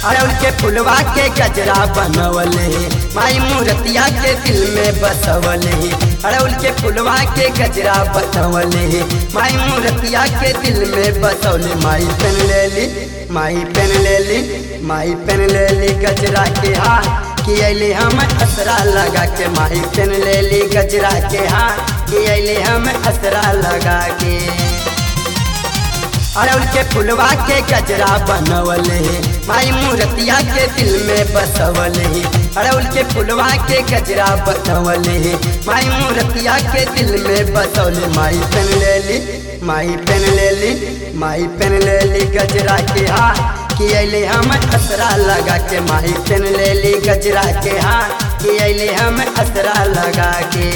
अड़उल के फुलवा के गजरा बनवले माई मूर्तिया के दिल में बसवले अड़उल के फुलवा के गजरा बनवले माई मूर्तिया के दिल में बसवले माई पेन ले ली माई पेन ले ली माई पेन ले ली गजरा के हाथ कि अले हम असरा लगा के माई पेन ले ली गजरा के हाथ कि अले हम असरा लगा के अड़उल के फुलवा के गजरा बनवले माई मूर्तिया के दिल में बसवले अड़उल के फुलवा के गजरा बनवले माई मूर्तिया के दिल में बसवले माई पेन ले ली माई पेन ले ली माई पेन ले ली गजरा के हाथ कि अले हम असरा लगा के माई पेन ले ली गजरा के हाथ कि अले हम असरा लगा के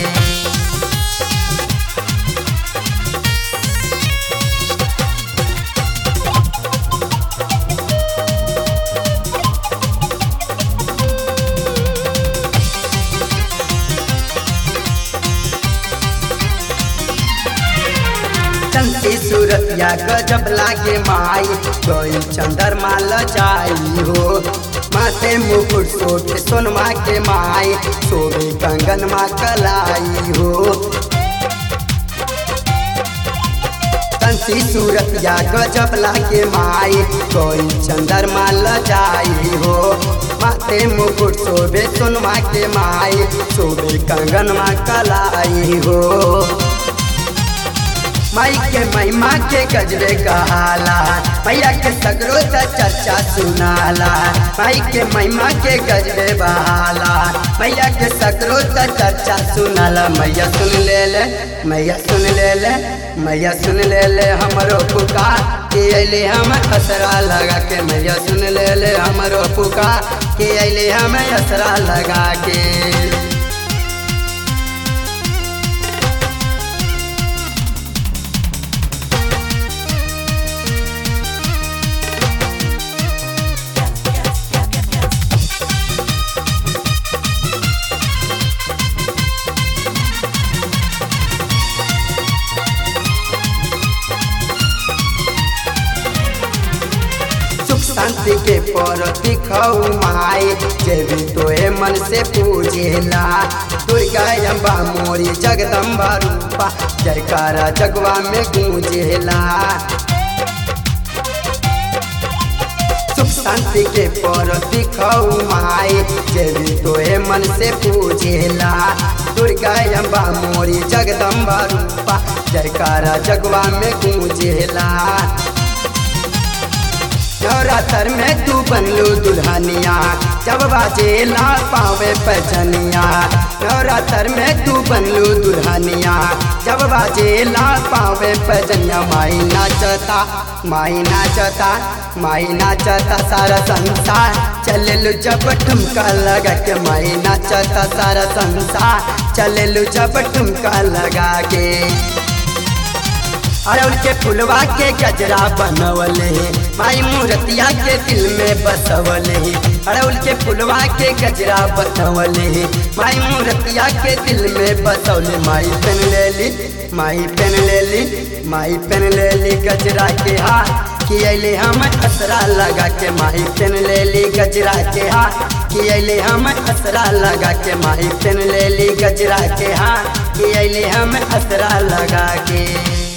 चंदी सूरतिया गजब लागे माई कोई चंद्रमा लजाई हो माथे मुकुट सोट सोनमा के माई सोबे कंगन मा कलाई हो चंदी सूरतिया गजब लागे माई कोई चंद्रमा लजाई हो माथे मुकुट सोबे सोनमा के माई सोबे कंगन मा कलाई हो माई के महिमा के गजरे कहाला मैया के सगरो से चर्चा सुनाला माई के महिमा के गजरे बहाला मैया के सगरो से चर्चा सुनाला मैया सुन ले ले मैया सुन ले ले मैया सुन ले ले हमरो पुकार के अले हम असरा लगा के मैया सुन ले ले हमरो पुकार के अले हम असरा लगा के सुख शांति के पर दिखाऊ माई देवी तोहे मन से पूजेला दुर्गा अम्बा मोरी जगदम्बा रूपा जयकारा जगवा में गूंजेला सुख शांति के पर दिखाऊ माई देवी तोहे मन से पूजेला दुर्गा अम्बा मोरी जगदम्बा रूपा जयकारा जगवा में गूंजेला नवरात्र में तू बनलू दुल्हनिया जब बाजे ला पावे पजनिया नवरात्र में तू बनलू दुल्हनिया जब बाजे ला पावे पजनिया माई नाचता माई नाचता माई नाचता सारा संसार चले जब ठुमका लगा के माई नाचता सारा संसार चले जब ठुमका लगा के अड़उल के फुलवा के गजरा बनवले माई मूर्तिया के दिल में बसवले अड़उल के फुलवा के गजरा बनवले माई मूर्तिया के दिल में बसवले माई पेन ले ली माई पेन ले ली माई पेन ले ली गजरा के हाथ कि अले हम असरा लगा के माई पेन ले ली गजरा के हाथ कि अले हम असरा लगा के माई पेन ले ली गजरा के हाथ कि अले हम असरा लगा के